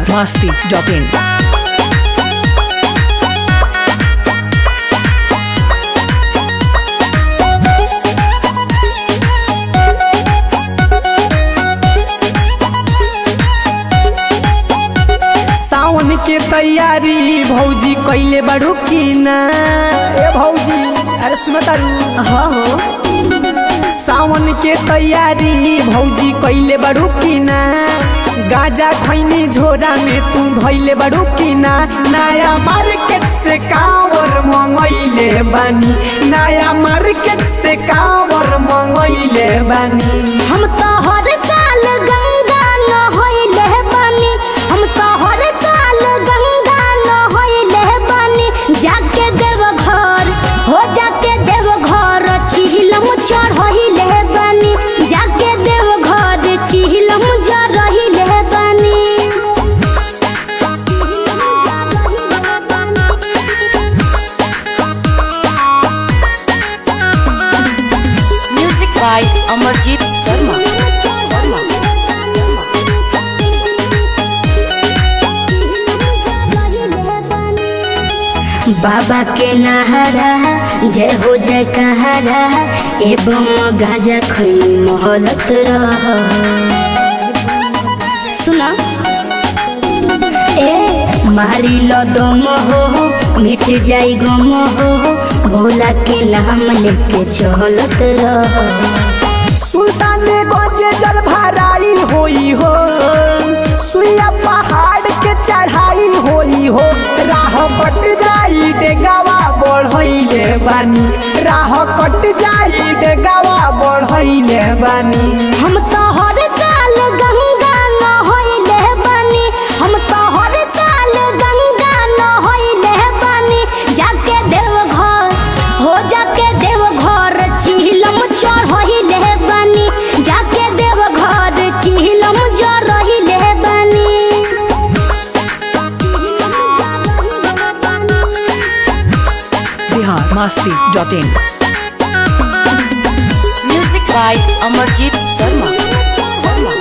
masti.in. सावन के तैयारी भौजी कैले बड़ू की ना ए भौजी अरे सुन तारू हो हो सावन के तैयारी भौजी कैले बड़ू की ना गाजा खैनी झोरा में तू धैले बड़ू की ना नया मार्केट से कावर मंगैले बानी नया मार्केट से कावर मंगैले बानी हम तो हर साल गंगा नहैले बानी हम तो हर साल गंगा नहैले बानी जाके देव घर हो जाके देव घर चिहिलम चढ़हिले बानी जाके देव घर चिहिलम जरहिले बानी Music by Amarjit Sharma. Sharma. बाबा के नहरा जय हो जय कहरा एवं गाजा खैनी मोहलत रह सुना ए मारी लो दम हो मिट जाई गम हो भोला के नाम लेके चलत रह सुल्तान गंज जल भराई होई हो सुइया पहाड़ के चढ़ाई होई हो राह कट जाई डेगावा बढ़ैले बानी राह कट जाई डेगावा बढ़ैले बानी हम तो हर साल गंगा नहैले बानी हम तो हर साल गंगा नहैले बानी जाके देव घर हो जाके देव घर चिहिलम चढ़हिले बानी जाके देव घर चिहिलम जरहिले बानी Bihar masti.in. Music by Amarjit Sharma. Sharma.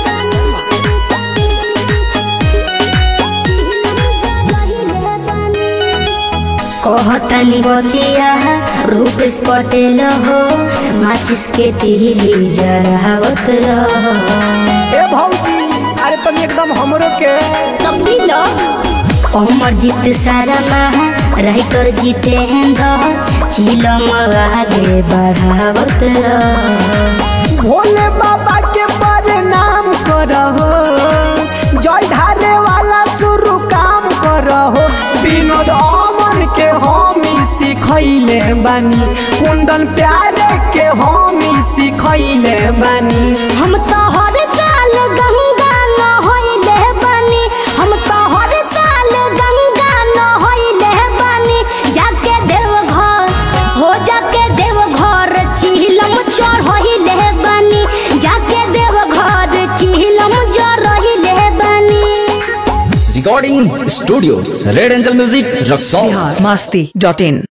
कहतनी बतिया रूप पटेल हो माचिस के तिहली जरावत रहो ए भौजी अरे तुम एकदम हमरो के कपिलो अमर जीत सारा महा राइटर जीते हैं दो चिलम आगे बढ़ावत रहो भोले बाबा के प्रणाम करहो जय ढारे वाला शुरू काम करहो विनोद अमन के हमी सिखैले बानी कुंदन प्यारे के हमी सिखैले बानी हम तो हर साल गंगा नहैले बानी हम तो हर साल गंगा नहैले बानी जाके देव घर हो जाके देव घर चिहिलम चढ़हिले बानी जाके देव घर चिहिलम जरहिले बानी recording studio red angel music rock song Bihar masti.in.